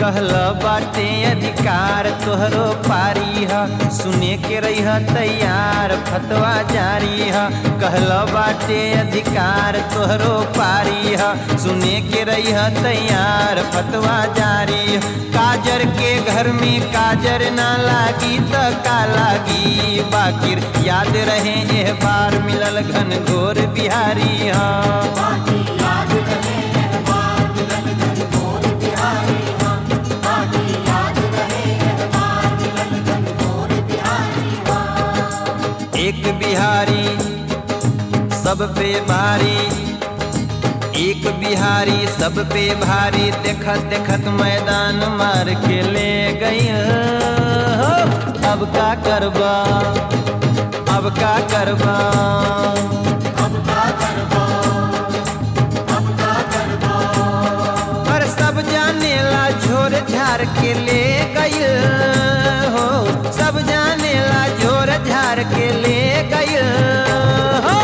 कहल बाटे अधिकार तोहरो पारी ह सुने के रही तैयार फतवा जारी ह कहल बाटे अधिकार तोहरो पारी ह सुने के रही तैयार फतवा जारी ह काजर के घर में काजर ना लागी त का लागी बाकिर याद रहे एह बार मिलल घन घोर बिहारी ह एक बिहारी सब पे भारी एक बिहारी सब पे भारी देखत देखत मैदान मार के ले गई हो। अब का करबा अब का करबा पर सब जाने ला झोर झार के ले गई हो सब जाने ला झोर झार के ले गई हो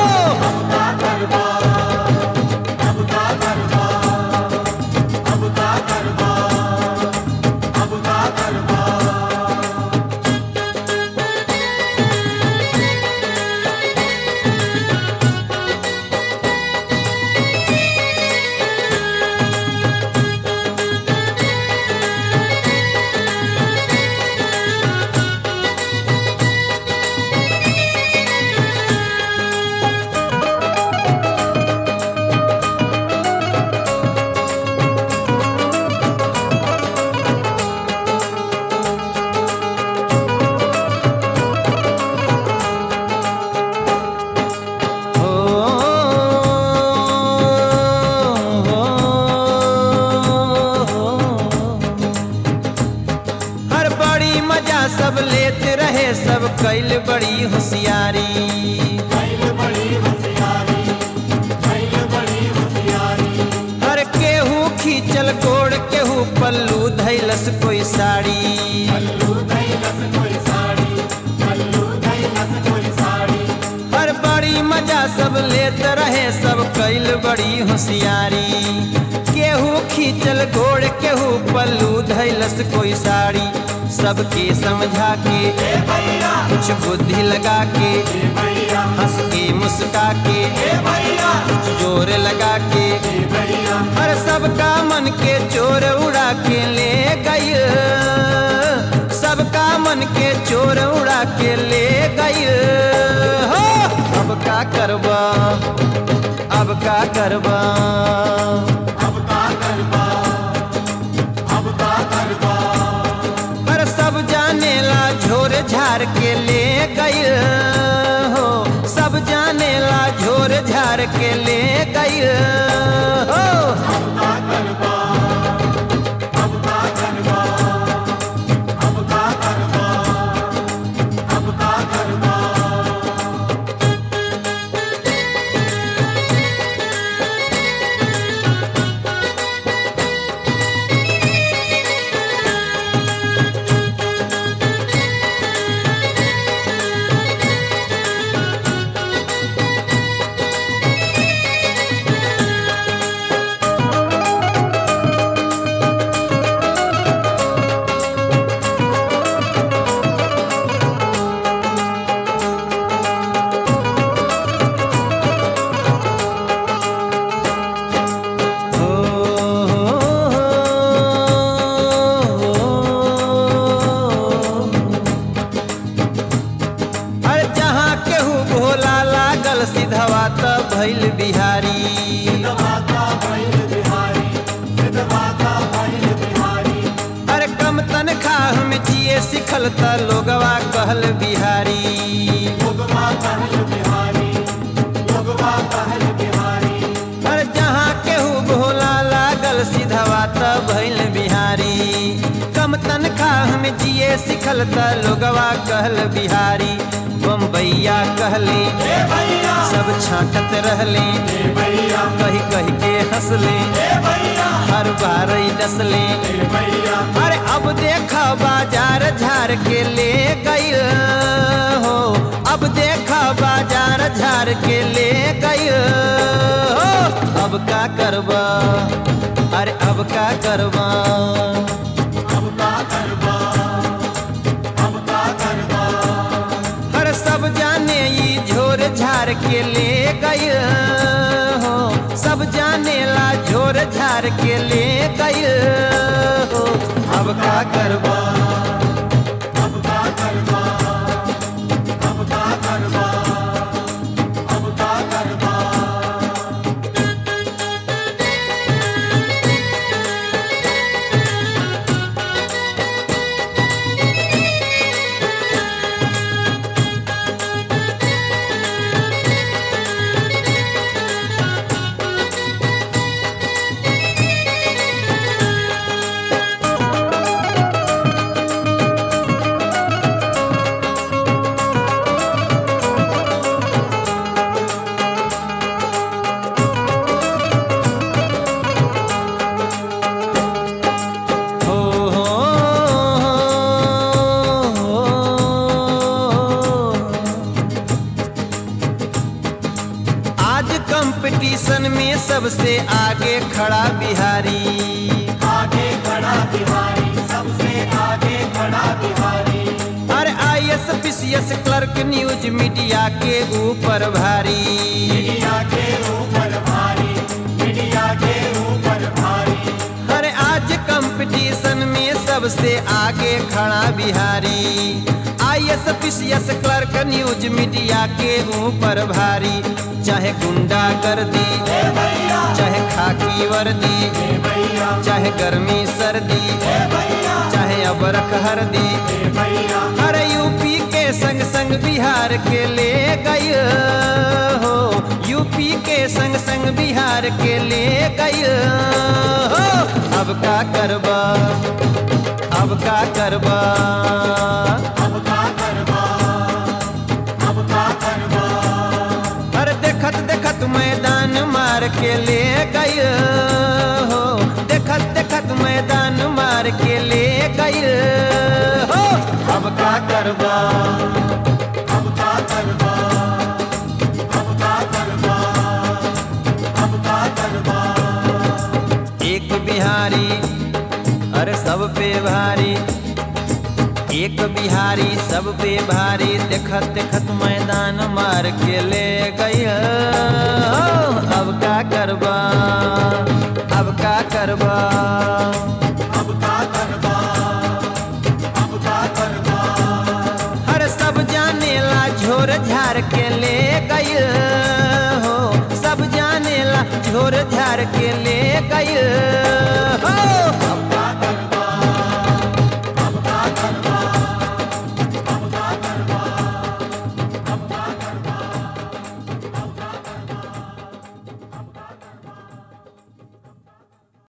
हो हर बड़ी मजा सब लेत रहे सब कैल बड़ी होशियारी हर केहू खींचल गोड़ केहू पल्लू धैलस कोई साड़ी हर बड़ी मजा सब लेत रहे सब कैल बड़ी होशियारी केहू खींचल घोड़ केहू पल्लू धैलस कोई साड़ी सबके समझा के कुछ बुद्धि लगा के हंस के मुस्का के कुछ जोर लगा के हर सबका मन के चोर उड़ा के ले गई सबका मन के चोर उड़ा के ले गई हो अब का करबा अब का करबा पर सब जाने ला झोर झार के ले गई हो सब जाने ला झोर झार के ले गई हो अरे जहाँ केहू भोला लागल सिधवा त भैल बिहारी अरे कम तनख्वाह में जिए सिखल त लोगवा कहल बिहारी अरे जहाँ केहू भोला लागल सिधवा त भैल बिहारी कम तनख्वाह में जिए सिखल त लोगवा कहल बिहारी बम्बैया कहले सब छाटत रहले कही कही के हंसले हर बार डसले अरे अब देख बाजार झार के ले गई हो अब देख बाजार झार के ले गई हो अब का करबा अरे अब का करबा मार के ले गई हो सब जानेला झोर झार के ले गई हो अब का करबा अब का करबा अब का करबा अब का करबा हो हो आज कंपटीशन में सबसे आगे खड़ा बिहारी आगे खड़ा बिहारी सबसे आगे खड़ा बिहारी अरे I S P C S clerk news media के ऊपर भारी मीडिया के ऊपर भारी मीडिया के ऊपर भारी अरे आज कंपटीशन में सबसे आगे खड़ा Bihari I S P C S clerk news media के ऊपर भारी चाहे गुंडा गर्दी ए भैया चाहे खाकी वर्दी ए भैया चाहे गर्मी सर्दी ए भैया चाहे अबरख हरदी ए भैया अरे यूपी के संग संग बिहार के ले गई हो यूपी के संग संग बिहार के ले गई हो अब का करबा अब का करबा अब का करबा अब का करबा अरे देखत देखत मैदान मार के ले गई हो देखत देखत मैदान मार के ले गई हो अब का करबा अब का करबा अब का करबा अब का करबा एक बिहारी अरे सब पे भारी एक बिहारी सब पे भारी देखत देखत मैदान मार के ले गई अब का करबा अब का करबा अब का करबा अब का करबा हर सब जानेला झोर झार के ले गई हो सब जानेला झोर झार के ले गई